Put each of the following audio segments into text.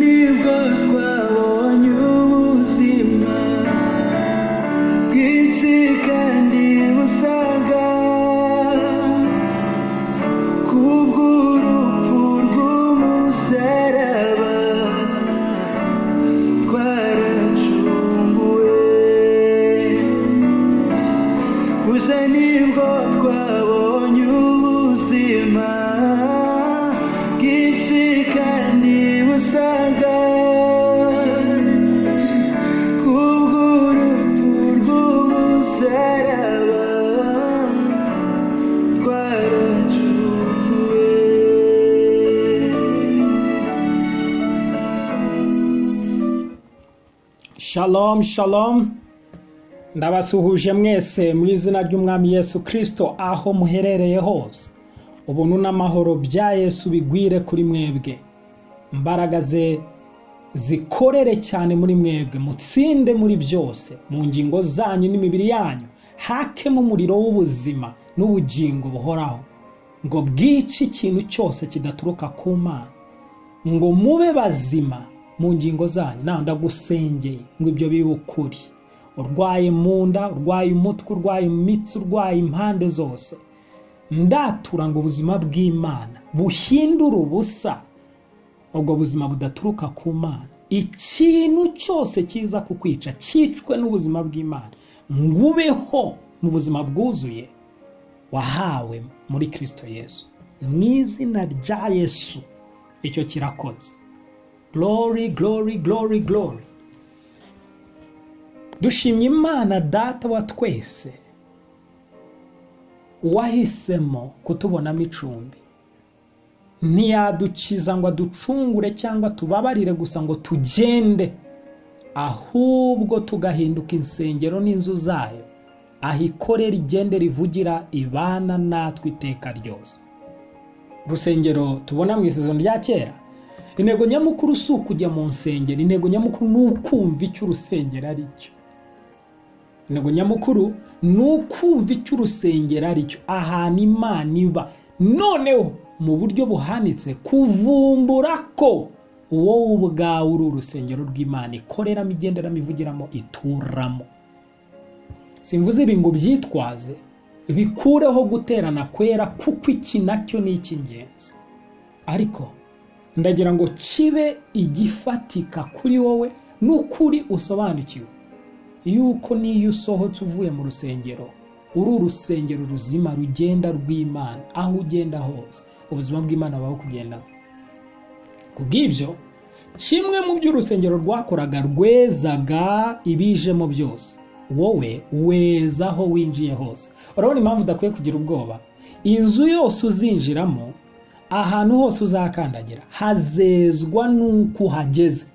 niko twabonye ubuzima bwinshi kandi busaga kubw'urupfu rw'umusaraba twaracunguwe gusa nibwo twabonye ubuzima bwinshi kandi busaga kubw'urupfu rw'umusaraba twaracunguwe Shalom shalom ndabasuhuje mwese mu izina ry'umwami Yesu kirisito aho muherereye hose ubuntu n'amahoro bya Yesu bigwire kuri mwebwe imbaraga ze zikorere cyane muri mwebwe mutsinde muri byose mu ngingo zanyu n'imibiri yanyu hakemo umuriro w'ubuzima n'ubugingo buhoraho ngo bwice ikintu cyose kidaturuka ku mana ngo mube bazima mu ngingo zanyu nawe ndagusengeye ngo ibyo bibe ukuri urwaye mu nda urwaye umutwe urwaye imitsi urwaye impande zose ndatura ngo ubuzima bw'imana buhindure ubusa ubwo buzima budaturuka ku mana ikintu cyose kiza kukwica cyicwe n'ubuzima bw'imana ngo ubeho mu buzima bwuzuye wahawe muri kirisito yesu mu izina rya yesu icyo kirakoze glory glory glory glory dushimye imana data wa twese wahisemo kutubonamo icumbi ntiyadukiza ngo aducungure cyangwa tubabarire gusa ngo tugende ahubwo tugahinduka insengero n'inzu zayo aho ikorera igende rivugira ibana natwe iteka ryose urusengero tubona mu isezerano rya kera intego nyamukuru si ukujya mu nsengero intego nyamukuru ni ukumva icyo urusengero ari cyo intego nyamukuru ni ukumva icyo urusengero ari cyo ahantu imana iba noneho mu buryo buhanitse kuvumbura ko wowe ubwawe uri urusengero rw'imana ikoreramo igenderamo ivugiramo ituramo simvuze ibi ngo byitwaze bikureho guterana kwera kuko iki nacyo ni icy'ingenzi ariko ndagira ngo kibe igifatika kuri wowe n'ukuri usobanukiwe yuko n'iyo usohotse uvuye mu rusengero uri urusengero ruzima rugenda rw'imana aho ugenda hose ubuzima bw'imana bubaho kugendamo ku bw'ibyo kimwe mu byo urusengero rwakoraga rwezaga ibijemo byose wowe weza aho winjiye hose urabona impamvu udakwiye kugira ubwoba inzu yose uzinjiramo ahantu hose uzakandagira hazezwa n'uko uhageze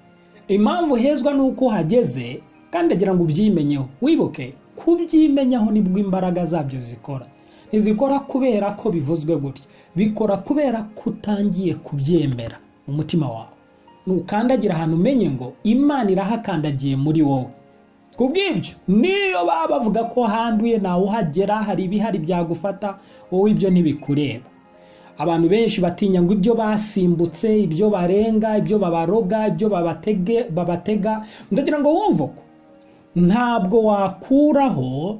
impamvu hezwa n'uko uhageze kandi ndagira ngo ubyimenyeho wibuke kubyimenyaho nibwo imbaraga zabyo zikora ntizikora kubera ko bivuzwe gutya bikora kubera ko utangiye kubyemera mu mutima wawe nukandagira ahantu umenye ngo imana irahakandagiye muri wowe ku bw'ibyo niyo baba bavuga ko handuye nawe uhagera hari ibihari byagufata wowe ibyo ntibikureba abantu benshi batinya ngo ibyo basimbutse ibyo barenga ibyo babaroga ibyo babatege babatega ndagira ngo wumve ko ntabwo wakuraho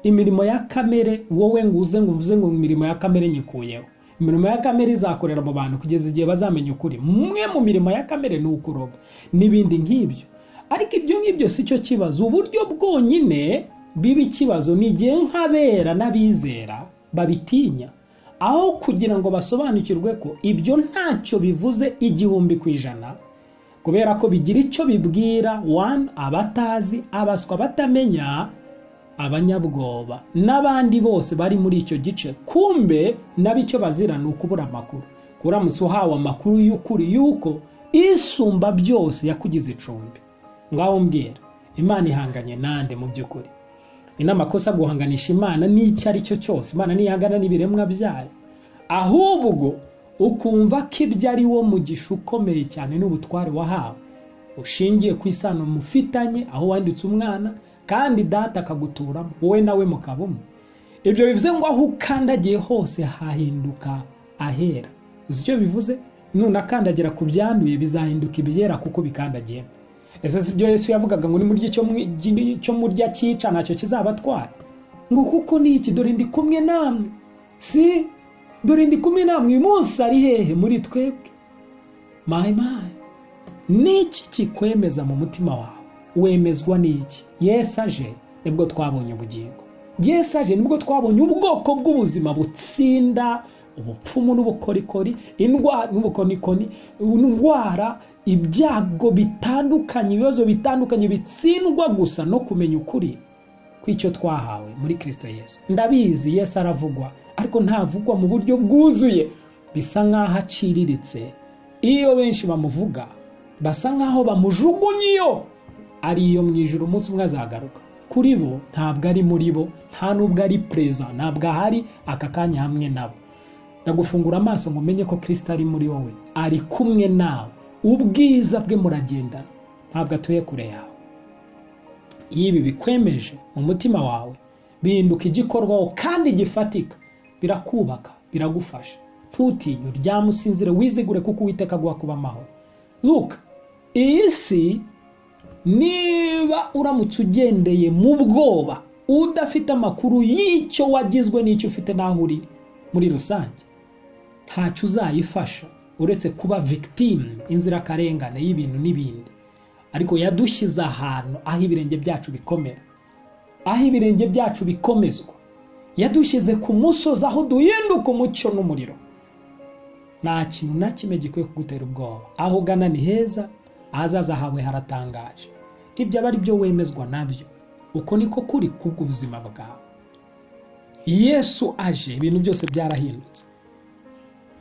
imirimo ya kamere wowe ngo uze ngo uvuze ngo imirimo ya kamere nyikuyeho imirimo ya kamere izakorera mu bantu kugeza igihe bazamenya ukuri umwe mu mirimo ya kamere ni ukuroga n'ibindi nk'ibyo ariko ibyo ngibyo si cyo kibazo uburyo bwonyine biba ikibazo ni igihe nk'abera n'abizera babitinya aho kugira ngo basobanukirwe ko ibyo ntacyo bivuze igihumbi ku ijana kubera ko bigira icyo bibwira wani abatazi abaswa batamenya abanyabwoba n'abandi bose bari muri icyo gice kumbe nabo icyo bazira ni ukubura amakuru kuramutse uhawe amakuru y'ukuri y'uko isumba byose yakugize icumbi ngaho mbwira imana ihanganye nande mu by'ukuri ni n'amakosa guhanganisha imana n'icyo ari cyo cyose imana ntiyangana n'ibiremwa byayo ahubwo ukumva ko ibyo ari wo mugisha ukomeye cyane n'ubutware wahawe ushingiye ku isano mufitanye aho wanditse umwana kandi data akaguturamo wowe nawe mukaba umwe ibyo bivuze ngo aho ukandagiye hose hahinduka ahera uzi icyo bivuze nunakandagira ku byanduye bizahinduka ibiyera kuko bikandagiye ese si byo yesu yavugaga ngo nimurye icyo mwi- gi- icyo murya cyica ntacyo kizabatwara ngo kuko ni iki dore ndi kumwe namwe si dore ndi kumwe namwe uyu munsi ari hehe muri twebwe mayi mayi n'iki kikwemeza mu mutima wawe wemezwa n'iki yesu aje nibwo twabonye ubugingo yesu aje nibwo twabonye ubwoko bw'ubuzima butsinda ubupfumu n'ubukorikori indwara n'ubukonikoni indwara ibyago bitandukanye ibibazo bitandukanye bitsindwa gusa no kumenya ukuri kw'icyo twahawe muri kirisito yesu ndabizi yesu aravugwa ariko ntavugwa mu buryo bwuzuye bisa nk'aho aciriritse iyo benshi bamuvuga basa nk'aho bamujugunye iyo ari iyo mu ijoro umunsi umwe azagaruka kuri bo ntabwo ari muri bo nta n'ubwo ari perezida ntabwo ahari aka kanya hamwe nabo ndagufungura amaso ngo umenye ko kirisita ari muri wowe ari kumwe nawe ubwiza bwe muragendana ntabwo atuye kure yawe iyo ibi bikwemeje mu mutima wawe bihinduka igikorwaho kandi gifatika birakubaka biragufasha ntutinye uryame usinzire wizigure kuko uwiteka aguha kuba amahoro luka iyi si niba uramutse ugendeye mu bwoba udafite amakuru y'icyo wagizwe n'icyo ufite n'aho uri muri rusange ntacyo uzayifasha uretse kuba victime inzirakarengane y'ibintu n'ibindi ariko yadushyize ahantu aho ibirenge byacu bikomera aho ibirenge byacu bikomezwa yadushyize ku musozi aho duhinduka umucyo n'umuriro nta kintu na kimwe gikwiye kugutera ubwoba aho ugana ni heza ahazaza hawe haratangaje ibyo aba ari byo wemezwa nabyo uko niko kuri kubw'ubuzima bwawe yesu aje ibintu byose byarahindutse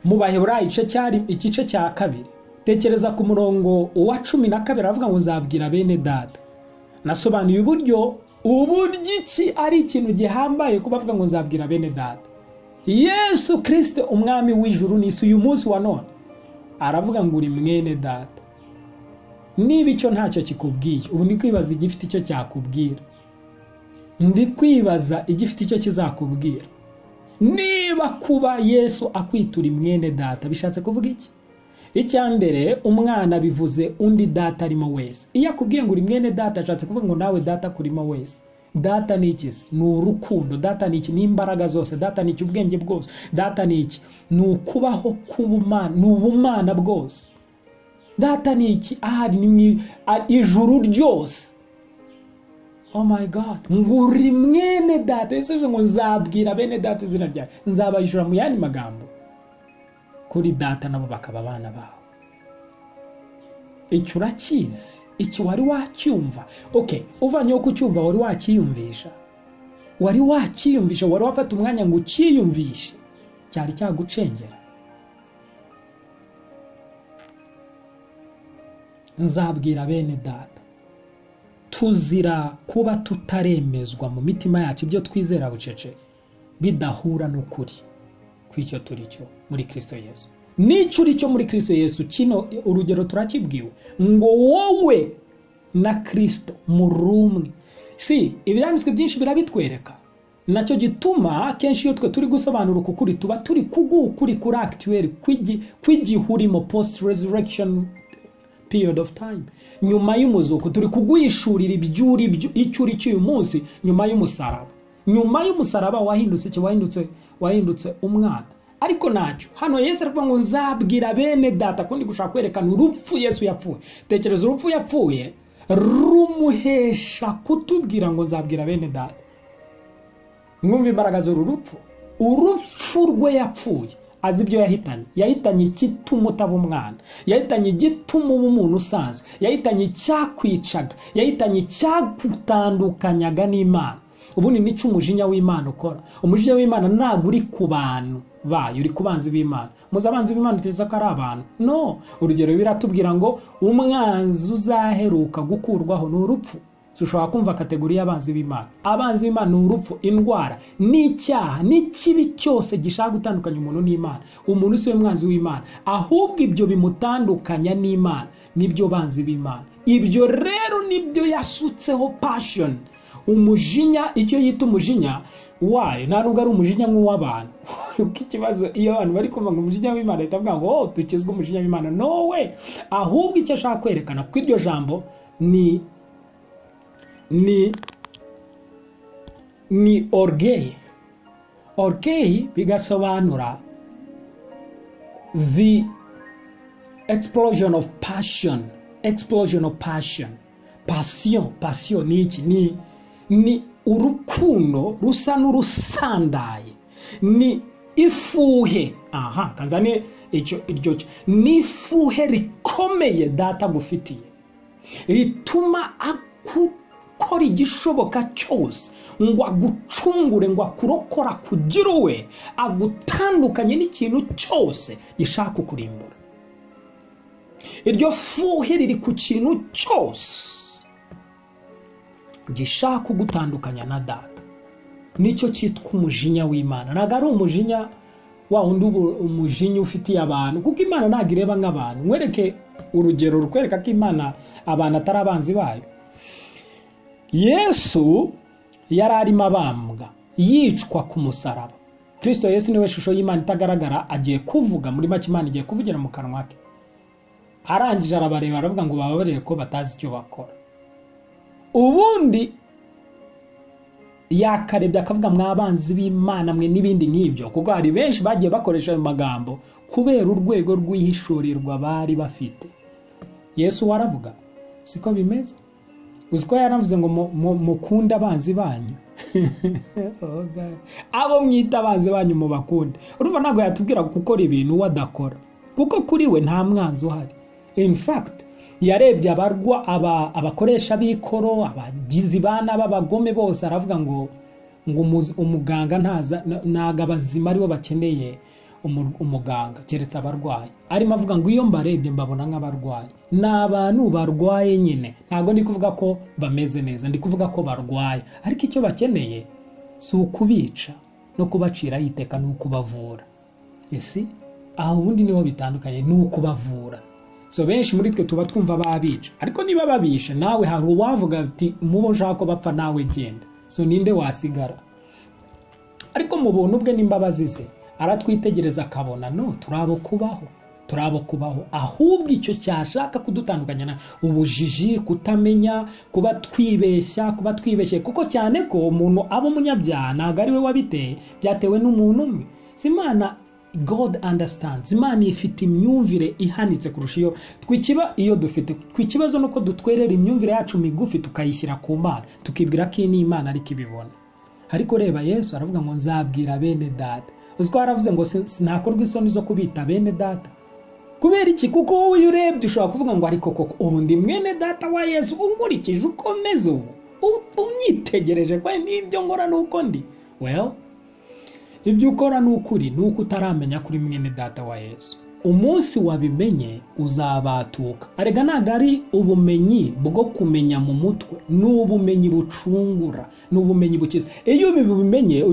mu baheburayo igice cya rim- igice cya kabiri tekereza ku murongo wa cumi na kabiri aravuga ngo nzabwira bene data nasobanuye uburyo uburyo iki ari ikintu gihambaye kubavuga ngo nzabwira bene data yesu kirisite umwami w'ijuru n'isi uyu munsi wa none aravuga ngo uri mwene data niba icyo ntacyo kikubwiye ubu ni kwibaza igifite icyo cyakubwira ndi kwibaza igifite icyo kizakubwira niba kuba yesu akwitura mwene data bishatse kuvuga iki icya mbere umwana bivuze undi data arimo wese iyo akubwiye ngo uri mwene data ashatse kuvuga ngo nawe data kurimo wese data ni iki se ni urukundo data ni iki ni imbaraga zose data ni iki ubwenge bwose data ni iki ni ukubaho k'ubumana ni ubumana bwose data ni iki ahari ni mwi- a- ijuru ryose oh my god ngo uri mwene data ese bivuze ngo nzabwira bene data izina ryawe nzabajura mu yandi magambo kuri data nabo bakaba abana bawe icyo urakizi iki wari wacyumva ok uvanyeho kucyumva wari wacyiyumvisha wari wacyiyumvisha wari wafata umwanya ngo ucyiyumvishe cyari cyagucengera nzabwira bene data tuzira kuba tutaremezwa mu mitima yacu ibyo twizera bucece bidahura n'ukuri kw'icyo turi cyo muri kirisito yesu n'icyo uri cyo muri kirisito yesu kino urugero turakibwiwe ngo wowe na kirisito muri umwe si ibyanditswe byinshi birabitwereka nacyo gituma akenshi iyo twe turi gusobanura uku kuri tuba turi kugukuri kuri akitiweri kw'igihurimo post resurrection period of time nyuma y'umuzuko turi kuguhishurira ibyo uri byo icyo uri cyo uyu munsi nyuma y'umusaraba nyuma y'umusaraba wahindutse iki wahindutse wahindutse umwana ariko ntacyo hano yesu aravuga ngo nzabwira bene data kundi gushaka kwerekana urupfu yesu yapfuye tekereza urupfu yapfuye rumuhesha kutubwira ngo nzabwira bene data mwumva imbaraga z'uru rupfu urupfu rwe yapfuye azi ibyo yahitanye yahitanye igituma utaba umwana yahitanye igituma uba umuntu usanzwe yahitanye icyakwicaga yahitanye icyagutandukanyanga n'imana ubundi nicyo umujinya w'imana ukora umujinya w'imana ntabwo uri ku bantu bayo uri ku banzi b'imana muzi abanzi b'imana uteza ko ari abantu no urugero biratubwira ngo umwanzi uzaheruka gukurwaho ni urupfu dushobora kumva kategori y'abanzi b'imana abanzi b'imana ni urupfu indwara n'icyaha n'ikibi cyose gishaka gutandukanya umuntu n'imana umuntu si we mwanzi w'imana ahubwo ibyo bimutandukanya n'imana nibyo banzi b'imana ibyo rero nibyo yasutseho passion umujinya icyo yita umujinya wayo nta nubwo ari umujinya nk'uw'abantu kuko ikibazo iyo abantu bari kumva umujinya w'imana bahita bavuga ngo oh dukizwa umujinya w'imana no we ahubwo icyo ashaka kwerekana kuko iryo jambo ni ni ni orgeyi orgeyi bigasobanura the explosion of passion explosion of passion pasiyo pasiyo ni iki ni ni urukundo rusa n'urusandaye ni ifuhe aha kazane icyo iryo ni ifuhe rikomeye data agufitiye rituma akukora igishoboka cyose ngo agucungure ngo akurokora kugira uwe agutandukanye n'ikintu cyose gishaka kukurimbura iryo fuhe riri ku kintu cyose gishaka kugutandukanya na data nicyo cyitwa umujinya w'imana ntabwo ari umujinya wa wundi umujinya ufitiye abantu kuko imana ntabwo ireba nk'abantu mwereke urugero rukwereka ko imana abantu atari abanzi bayo yesu yari arimo abambwa yicwa ku musaraba kirisito yesu niwe shusho y'imana itagaragara agiye kuvuga muri make imana igiye kuvugira mu kanwa ke arangije arabareba aravuga ngo bababarire ko batazi icyo bakora ubundi yakarebye akavuga mwabanzi b'imana mwe n'ibindi nk'ibyo kuko hari benshi bagiye bakoresha ayo magambo kubera urwego rw'ihishurirwa bari bafite yesu waravuga siko bimeze uzi ko yaravuze ngo mukunde abanzi banyu abo mwita abanzi banyu mubakunde urumva ntabwo yatubwira gukora ibintu uwo adakora kuko kuri we nta mwanzi uhari in fact yarebye abarwa abakoresha b'ikoro abagizi ba n'ababagome bose aravuga ngo ngo umuganga ntago abazima aribo bakeneye umuganga keretse abarwayi arimo avuga ngo iyo mbarebye mbabona nk'abarwayi ni abantu barwaye nyine ntabwo ndi kuvuga ko bameze neza ndi kuvuga ko barwaye ariko icyo bakeneye si ukubica no kubaciraho iteka ni ukubavura ese aho ubundi niho bitandukanye ni ukubavura so benshi muri twe tuba twumva babica ariko niba babisha nawe hari uwavuga ati mubo nshaka ko bapfa nawe genda so ninde wasigara ariko mu buntu bwe n'imbabazi ze aratwitegereza akabona no turabo kubaho turabo kubaho ahubwo icyo cyashaka kudutandukanya na ubujiji kutamenya kuba twibeshya kuba twibeshye kuko cyane ko umuntu aba umunyabyaha ntabwo ari we wabiteye byatewe n'umuntu umwe si imana god understands imana ifite imyumvire ihanitse kurusha iyo twikiba iyo dufite ku ikibazo nuko dutwerera imyumvire yacu migufi tukayishyira ku mana tukibwira ko iyi ni imana ariko ibibona ariko reba yesu aravuga ngo nzabwira bene data uzi ko yaravuze ngo sinakorwa isoni zo kubita bene data kubera iki kuko wowe iyo urebye ushobora kuvuga ngo ariko koko ubu ndi mwene data wa yesu unkurikije uko meze ubu umwitegereje ko n'ibyo ngora nuko ndi well ibyo ukora ni ukuri ni uko utaramenya kuri mwene data wa yesu umunsi wabimenye uzabatuka arega ntabwo ari ubumenyi bwo kumenya mu mutwe ni ubumenyi bucungura ni ubumenyi bukiza iyo ubimenye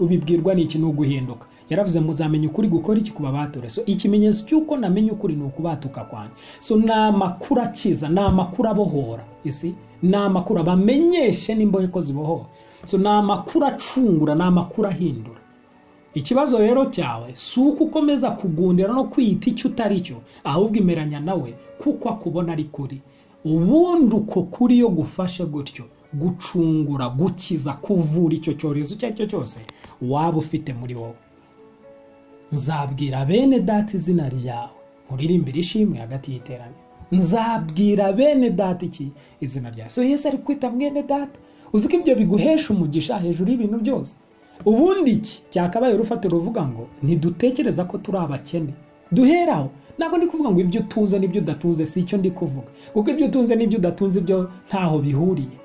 ubibwirwa ni iki ni uguhinduka yaravuze muzamenya ukuri gukora iki kuba batore so ikimenyetso cy'uko namenye ukuri ni ukubatuka kwanjye so ni amakuru akiza ni amakuru abohora isi ni amakuru abamenyeshe n'imbohe ko zibohora so ni amakuru acungura ni amakuru ahindura ikibazo rero cyawe si uko ukomeza kugundira no kwiyita icyo utari cyo ahubwo imeranya nawe kuko akubona ari kuri ubundi uko kuri yo gufashe gutyo gucungura gukiza kuvura icyo cyorezo icyo ari cyo cyose waba ufite muri wowe nzabwira bene data izina ryawe nkuririmbire ishimwe hagati y'iterane nzabwira bene data iki izina ryawe so yesi ari kwita mwene data uzi ko ibyo biguhesha umugisha hejuru y'ibintu byose ubundi iki cyakabaye urufatiro ruvuga ngo ntidutekereza ko turi abakene duheraho ntabwo ndi kuvuga ngo ibyo utunze n'ibyo udatunze si icyo ndi kuvuga kuko ibyo utunze n'ibyo udatunze ibyo ntaho bihuriye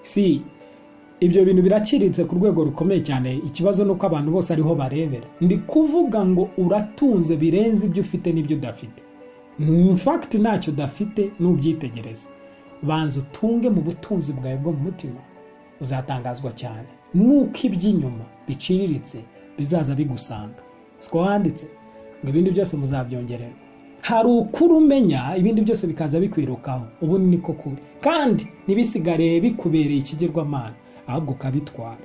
si ibyo bintu biraciriritse ku rwego rukomeye cyane ikibazo ni uko abantu bose ariho barebera ndi kuvuga ngo uratunze birenze ibyo ufite n'ibyo udafite mfagiti ntacyo udafite n'ubyitegereza banza utunge mu butunzi bwawe bwo mu mutima uzatangazwa cyane nuko iby'inyuma biciriritse bizaza bigusanga siko wanditse ngo ibindi byose muzabyongerera hari ukuri umenya ibindi byose bikaza bikwirukaho ubu niko kuri kandi ntibisigare bikubereye ikigirwamana ahubwo ukabitwara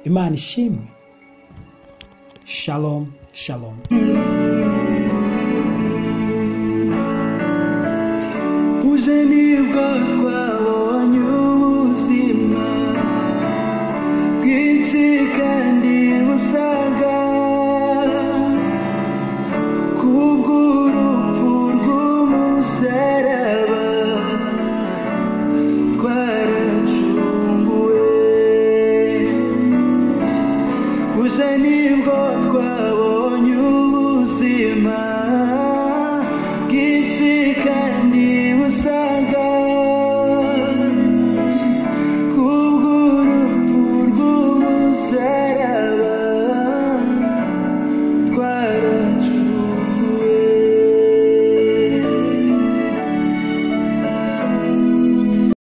imana ishimwe shalom shalom uje nibwo twabonye ubuzima bwinshi kandi busaga kubw'urupfu rw'umusaraba twaracunguwe uje nibwo twabonye ubuzima